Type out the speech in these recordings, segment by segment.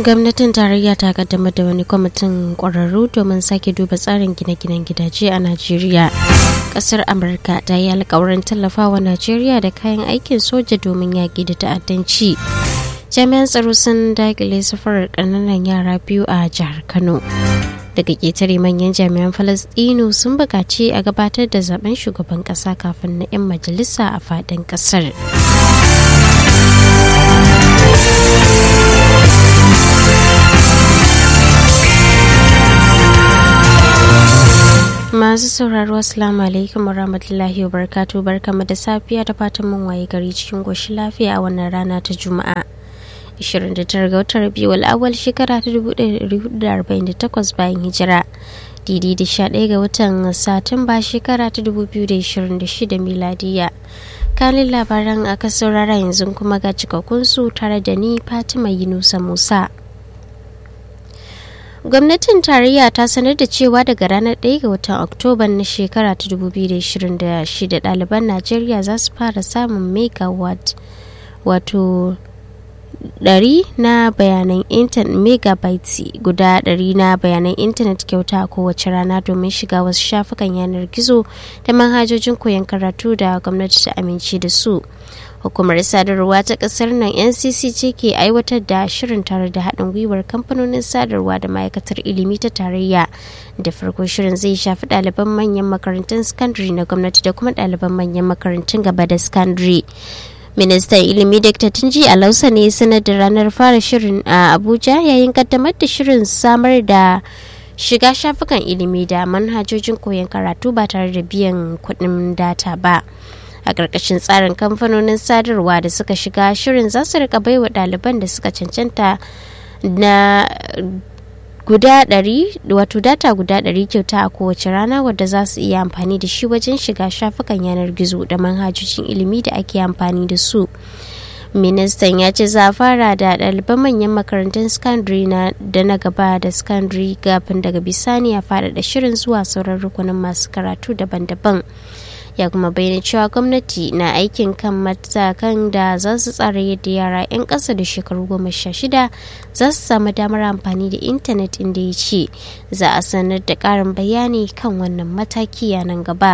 gwamnatin tarayya ta kaddamar da wani kwamitin kwararru domin sake duba tsarin gine-ginen gidaje a najeriya kasar amurka ta yi alkawarin tallafawa najeriya da kayan aikin soja domin yaƙi da ta'addanci jami'an tsaro sun dakile safarar ƙananan yara biyu a jihar kano daga ƙetare manyan jami'an falastinu sun buƙaci a gabatar da zaben shugaban ƙasa kafin na 'yan majalisa a faɗin ƙasar. masu sauraro assalamu alaikum warahmatullahi wabarakatuh barkamu da safiya da fatan mun waye gari cikin goshi lafiya a wannan rana ta juma'a 29 ga watan rabiul awal shekara ta 1448 bayan hijira didi da 11 ga watan satumba shekara ta 2026 miladiya kalin labaran aka saurara yanzu kuma ga cikakkun su tare da ni fatima yunusa musa gwamnatin tarayya ta sanar da cewa daga ranar 1 ga watan oktoba na shekara ta 2026 ɗaliban najeriya za su fara samun megawatt wato 100 na bayanan intanet megabytes guda 100 na bayanan intanet kyauta a kowace rana domin shiga wasu shafukan yanar gizo da manhajojin koyon karatu da gwamnati ta amince da su hukumar sadarwa ta kasar nan ncc ce ke aiwatar da shirin tare da haɗin gwiwar kamfanonin sadarwa da ma'aikatar ilimi ta tarayya da farko shirin zai shafi ɗaliban manyan makarantun sakandare na gwamnati da kuma ɗaliban manyan makarantun gaba da sakandare ministan ilimi dr tunji alausa ne sanar da ranar fara shirin a abuja yayin kaddamar da shirin samar da shiga shafukan ilimi da manhajojin koyon karatu ba tare da biyan kuɗin data ba a ƙarƙashin tsarin kamfanonin sadarwa da suka shiga shirin za su rika baiwa ɗaliban da suka cancanta na guda ɗari wato data guda ɗari kyauta a kowace rana wadda za su iya amfani da shi wajen shiga shafukan yanar gizo da manhajojin ilimi da ake amfani da su ministan ya ce za a fara da ɗaliban manyan makarantun secondary na da na gaba da secondary gafin daga bisani a faɗaɗa shirin zuwa sauran rukunin masu karatu daban-daban ya kuma bayyana cewa gwamnati na aikin kan matakan da za su tsara yadda yara 'yan ƙasa da shekaru goma sha shida za su samu damar amfani da intanet inda ya ce za a sanar da ƙarin bayani kan wannan mataki yanan gaba.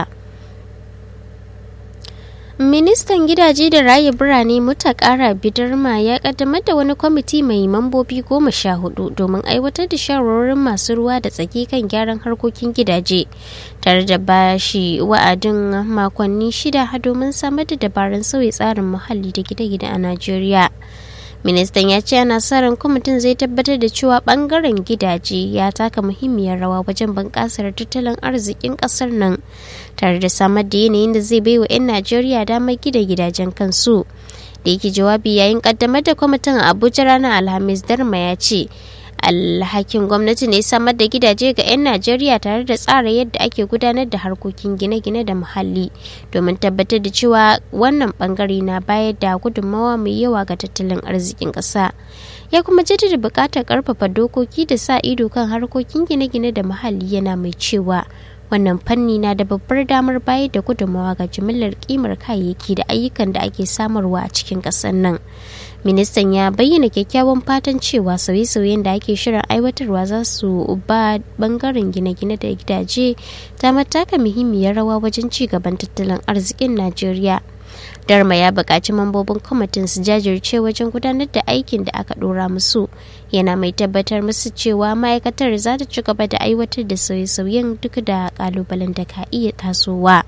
ministan gidaje da raye birane mutakara bidarma ya kaddamar da wani kwamiti mai mambobi goma sha hudu domin aiwatar da shawarwarin masu ruwa da tsaki kan gyaran harkokin gidaje tare da bashi wa'adin makonni shida domin samar da dabarun sauyi tsarin muhalli da gine-gine a najeriya ministan ya ce ana sa ran kwamitin zai tabbatar da cewa bangaren gidaje ya taka muhimmiyar rawa wajen bunƙasar tattalin arzikin ƙasar nan tare da samar da yanayin da zai baiwa 'yan najeriya damar gida gidajen kansu da yake jawabi yayin kaddamar da kwamitin a abuja ranar alhamis darma ya ce alhakin gwamnati ne samar da gidaje ga 'yan najeriya tare da tsara yadda ake gudanar da harkokin gine-gine da muhalli domin tabbatar da cewa wannan bangare na bayar da gudunmawa mai yawa ga tattalin arzikin ƙasa ya kuma jaddada buƙatar ƙarfafa dokoki da sa ido kan harkokin gine-gine da muhalli yana mai cewa wannan fanni na da babbar damar bayar da gudunmawa ga jimillar kimar kayayyaki da ayyukan da ake samarwa a cikin ƙasar nan ministan ya bayyana kyakkyawan fatan cewa sauye-sauyen da ake shirin aiwatarwa za su ba bangaren gine-gine da gidaje ta mataka muhimmiyar rawa wajen ci gaban tattalin arzikin najeriya darma ya buƙaci mambobin kwamitin su jajirce wajen gudanar da aikin da aka ɗora musu yana mai tabbatar musu cewa ma'aikatar za ta ci gaba da aiwatar da sauye-sauyen duk da ƙalubalen da ka iya tasowa.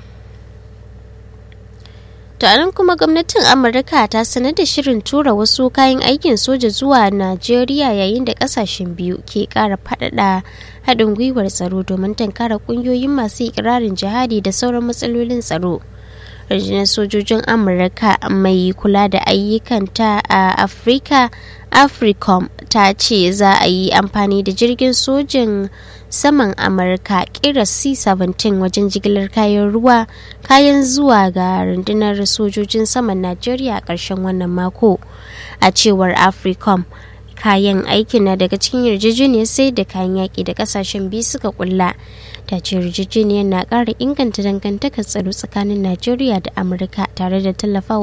nan kuma gwamnatin amurka ta sanar da shirin tura wasu kayan aikin soja zuwa najeriya yayin da kasashen biyu ke kara faɗaɗa haɗin gwiwar tsaro domin tankara ƙungiyoyin masu ikirarin jihadi da sauran matsalolin tsaro rundunar sojojin amurka mai kula da ayyukanta a afirka africom ta ce za a yi amfani da jirgin sojin saman amurka kira c-17 wajen jigilar kayan ruwa kayan zuwa ga rundunar sojojin saman najeriya a ƙarshen wannan mako a cewar africom kayan aikin na daga cikin yarjejeniyar sai da kayan yaƙi da ƙasashen biyu suka kulla ta ce yarjejeniyar na ƙara inganta dangantakar tsaro tsakanin najeriya da amurka tare da tallafawa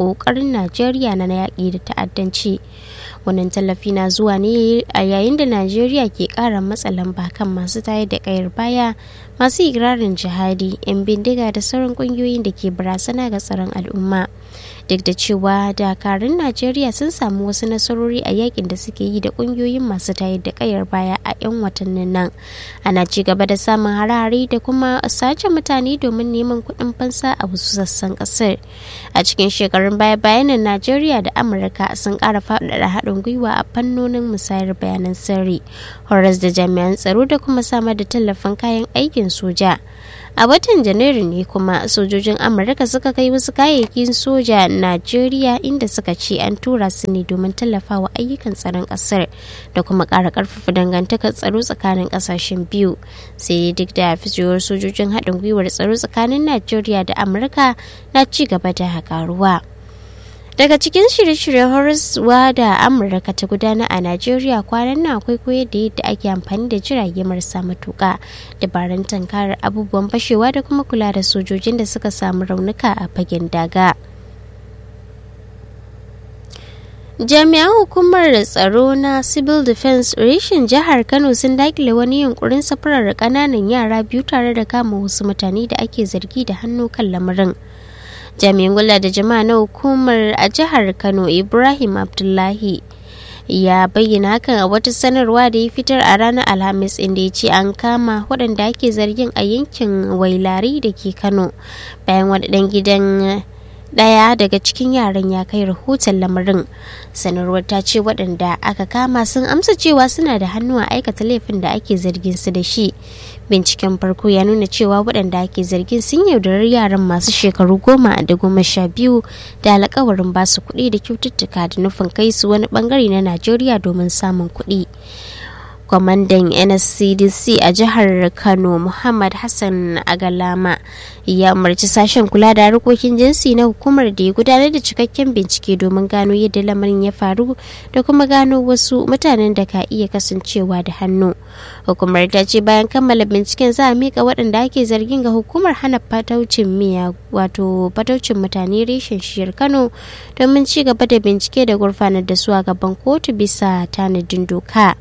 ƙoƙarin najeriya na yaƙi da ta'addanci wannan tallafi na zuwa ne a yayin da najeriya ke ƙara matsa lamba kan masu tayar da ƙayar baya masu ikirarin jihadi 'yan bindiga da sauran ƙungiyoyin da ke barazana ga tsaron al'umma duk da cewa dakarun najeriya sun samu wasu nasarori a yakin da suke yi da kungiyoyin masu tayar da kayar baya a 'yan watannin nan ana ci gaba da samun harare da kuma sace mutane domin neman kuɗin fansa a wasu sassan ƙasar a cikin shekarun baya bayanan najeriya da amurka sun ƙara faɗaɗa haɗin gwiwa a fannonin musayar bayanan sirri horas da jami'an tsaro da kuma samar da tallafin kayan aikin soja a watan janairu ne kuma sojojin amurka suka kai wasu kayayyakin soja najeriya inda suka ce an tura su ne domin tallafawa ayyukan tsaron kasar da kuma ƙara ƙarfafa dangantakar tsaro tsakanin ƙasashen biyu sai duk da ficewar sojojin haɗin gwiwar tsaro tsakanin najeriya da amurka na ci gaba da karuwa. daga cikin shirye-shiryen horaswa da amurka ta gudana a najeriya kwanan nan akwai koyar da yadda ake amfani da jirage marasa matuka dabarun tankarar abubuwan fashewa da kuma kula da sojojin da suka samu raunuka a fagen daga jami'an hukumar tsaro na civil defense reshen jihar kano sun dakile wani yunkurin safarar kananan yara biyu tare da kama wasu mutane da ake zargi da hannu kan lamarin jami'in kula da jama'a na hukumar a jihar kano ibrahim abdullahi ya bayyana hakan a wata sanarwa da ya fitar a ranar alhamis inda ya ce an kama waɗanda ake zargin a yankin wailari da ke kano bayan wani ɗan gidan daya daga cikin yaran ya kai rahoton lamarin sanarwar ta ce waɗanda aka kama sun amsa cewa suna da hannu a aikata laifin da ake zargin su da shi binciken farko ya nuna cewa waɗanda ake zargin sun yaudari yaran masu shekaru goma da goma sha biyu da alkawarin basu kuɗi da kyaututtuka da nufin kai su wani bangare na najeriya domin samun kuɗi kwamandan nscdc a jihar kano muhammad hassan agalama ya umarci sashen kula da harkokin jinsi na hukumar da ya gudanar da cikakken bincike domin gano yadda lamarin ya faru da kuma gano wasu mutanen da ka iya kasancewa da hannu hukumar ta ce bayan kammala binciken za a mika waɗanda ake zargin ga hukumar hana fataucin miya wato fataucin mutane reshen shiyar kano domin ci gaba da bincike da gurfanar da su a gaban kotu bisa tanadin doka.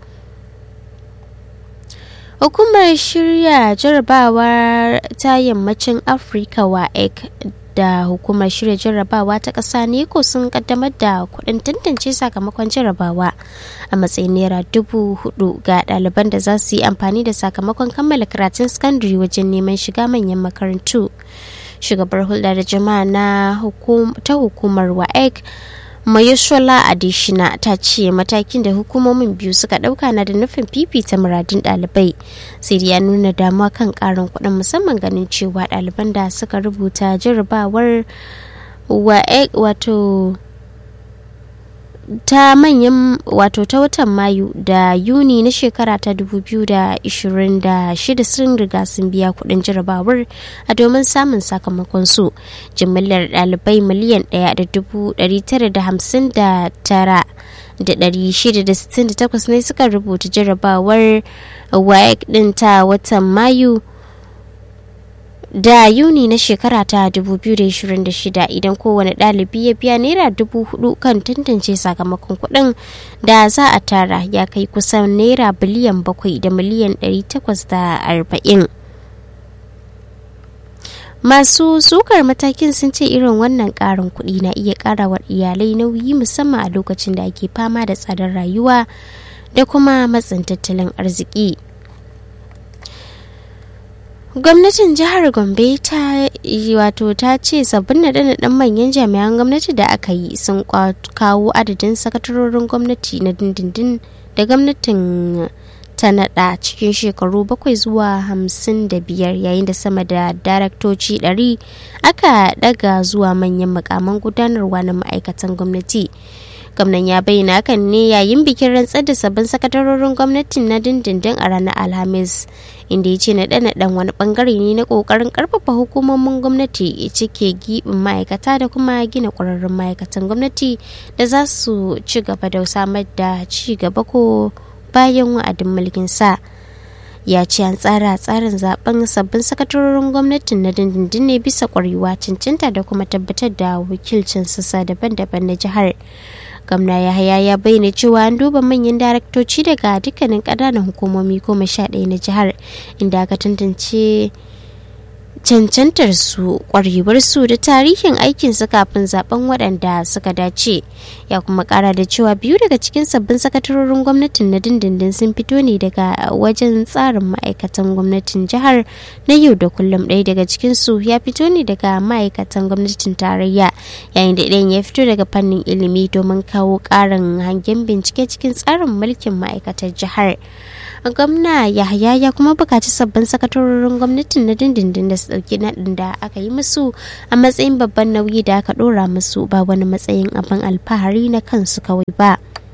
hukumar shirya jarrabawa ta yammacin afirka wa da hukumar shirya jarrabawa ta ƙasa neko sun kaddamar da kuɗin tantance sakamakon jarrabawa a matsayin naira dubu hudu ga ɗaliban da za su yi amfani da sakamakon kammala karatun sakandare wajen neman shiga manyan makarantu shugabar hulɗa da jama'a na ta hukumar waec Mayushola Adishina ta ce matakin da hukumomin biyu suka dauka na da nufin fifita muradun dalibai sai ya nuna damuwa kan karin kuɗin musamman ganin cewa ɗaliban da suka rubuta jarrabawar wato ta manyan wato ta watan mayu da yuni na shekara ta 2026 sun riga sun biya kudin jarabawar a domin samun sakamakon su jimillar dalibai miliyan 1,959 da 668 ne suka rubuta jarabawar waec din ta watan mayu da yuni na shekara ta 2026 idan kowane ɗalibi ya biya naira dubu hudu kan tantance sakamakon kuɗin da za a tara ya kai kusan naira biliyan bakwai da miliyan 840 masu sukar matakin sun ce irin wannan ƙarin kuɗi na iya ƙara wa iyalai nauyi musamman a lokacin da ake fama da tsadar rayuwa da kuma matsin tattalin arziki. gwamnatin jihar gombe ta wato ta ce sabbin naɗe-naɗen manyan jami'an gwamnati da aka yi sun kawo adadin sakatarorin gwamnati na dindindin da gwamnatin ta naɗa cikin shekaru bakwai zuwa hamsin da biyar yayin da sama da daraktoci ɗari aka ɗaga zuwa manyan makaman gudanarwa na ma'aikatan gwamnati gwamnan ya bayyana hakan ne yayin bikin rantsar da sabbin sakatarorin gwamnatin na dindindin a ranar alhamis inda ya ce naɗe-naɗen wani bangare ne na ƙoƙarin ƙarfafa hukumomin gwamnati cike giɓin ma'aikata da kuma gina ƙwararrun ma'aikatan gwamnati da za su ci gaba da samar da ci gaba ko bayan wa'adin mulkin sa ya ce an tsara tsarin zaben sabbin sakatarorin gwamnatin na dindindin ne bisa kwarewa cancanta da kuma tabbatar da wakilcin sassa daban-daban na jihar gwamna yahaya ya bayyana cewa an duba manyan daraktoci daga dukkanin ƙananan hukumomi goma sha ɗaya na jihar inda aka tantance cancantar su kwarewar su da tarihin aikin su kafin zaben waɗanda suka dace ya kuma ƙara da cewa biyu daga cikin sabbin sakatarorin gwamnatin na dindindin sun fito ne daga wajen tsarin ma'aikatan gwamnatin jihar na yau da kullum ɗaya daga cikin su ya fito ne daga ma'aikatan gwamnatin tarayya yayin da ɗayan ya fito daga fannin ilimi domin kawo ƙarin hangen bincike cikin tsarin mulkin ma'aikatar jihar gwamna yahaya ya kuma bukaci sabbin sakatarorin gwamnatin na dindindin da su dauki naɗin da aka yi musu a matsayin babban nauyi da aka ɗora musu ba wani matsayin abin alfahari na kansu kawai ba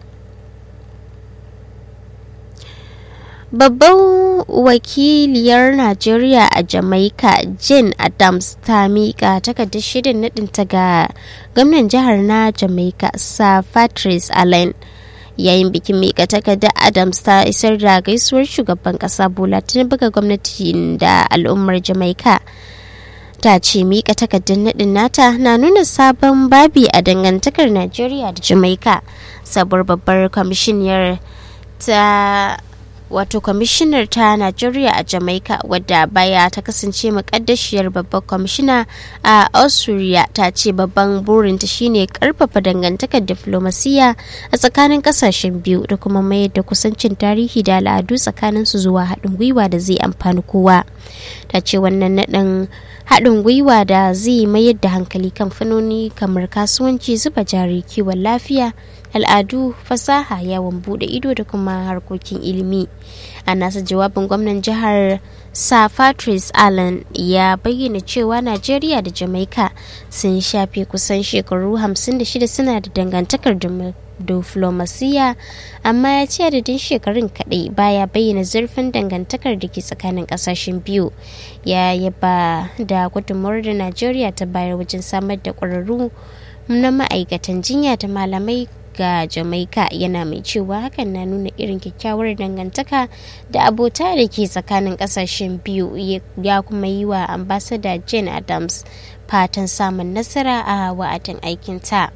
babban wakiliyar najeriya a jamaica jane adams ta miƙa takardar shirin naɗinta ga gwamnan jihar na jamaica sir patrice allen yayin bikin mika takardar adams ta isar da gaisuwar shugaban kasa bola tinubu ga gwamnati da al'ummar jamaika ta ce mika takardar nadin nata na nuna sabon babi a dangantakar najeriya da jamaika sabuwar babbar kwamishiniyar ta wato kwamishinar ta najeriya a jamaica wadda baya ta kasance makaddashiyar babban kwamishina a austria ta ce babban burinta shine karfafa dangantakar diflomasiya a tsakanin kasashen biyu da kuma mayar da kusancin tarihi da al'adu tsakanin su zuwa haɗin gwiwa da zai amfani kowa ta ce wannan naɗin haɗin gwiwa da zai mayar da hankali kan fannoni kamar kasuwanci zuba jari kiwon lafiya al'adu fasaha yawon bude ido da kuma harkokin ilimi a nasa jawabin gwamnan jihar sir patrice allen ya bayyana cewa najeriya da jamaica sun shafe kusan shekaru 56 suna da dangantakar diflomasiya amma ya ce adadin shekarun kaɗai baya bayyana zurfin dangantakar da ke tsakanin ƙasashen biyu ya yaba da gudunmawar da najeriya ta bayar wajen samar da ƙwararru na ma'aikatan jinya da malamai ga jamaika yana mai cewa hakan na nuna irin kyakkyawar dangantaka da abota da ke tsakanin kasashen biyu ya kuma yi wa ambasada jane adams fatan samun nasara a wa'adin aikinta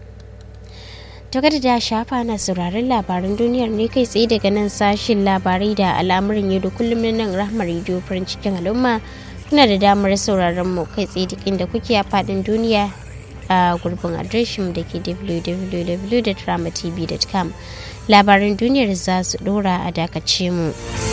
to kada da shafa na sauraron labaran duniyar ne kai tsaye daga nan sashin labarai da al'amuran yau da kullum na nan rahmar rediyo farin cikin al'umma kuna da damar sauraron mu kai tsaye duk inda kuke a faɗin duniya a gurbin adireshin da ke www.dramatv.com labaran duniyar za su dora a dakace mu.